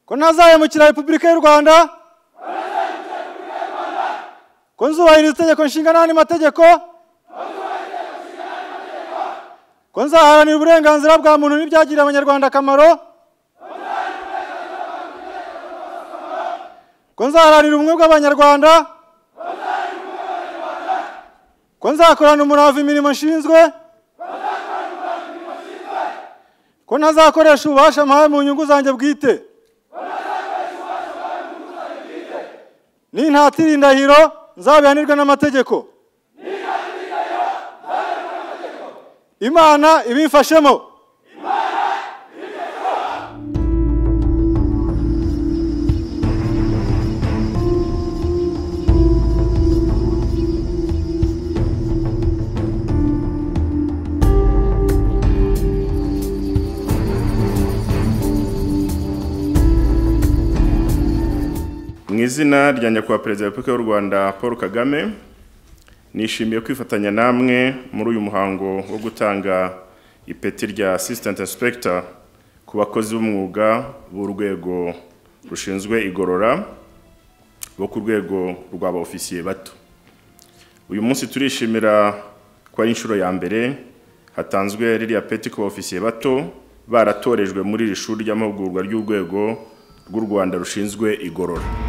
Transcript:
ko ntazahemukira repubulika y'u rwanda ko nzubahiriza itegeko nshinga n'andi mategeko ko nzaharanira uburenganzira bwa muntu n'ibyagirira abanyarwanda akamaro ko nzaharanira ubumwe bw'abanyarwanda ko nzakorana umurava imirimo nshinzwe ko ntazakoresha ububasha mpawe mu nyungu zanjye bwite nintatira indahiro nzabihanirwe n'amategeko imana ibimfashemo mu izina rya nyakubahwa perezida wa repubulika y'u rwanda paul kagame nishimiye kwifatanya namwe muri uyu muhango wo gutanga ipeti rya assistant inspector ku bakozi b'umwuga b'urwego rushinzwe igorora bo ku rwego rw'aba-ofisiye bato uyu munsi turishimira ko ari inshuro ya mbere hatanzwe ririya peti ku ba-ofisiye bato baratorejwe muri iri shuri ry'amahugurwa ry'urwego rw'u rwanda rushinzwe igorora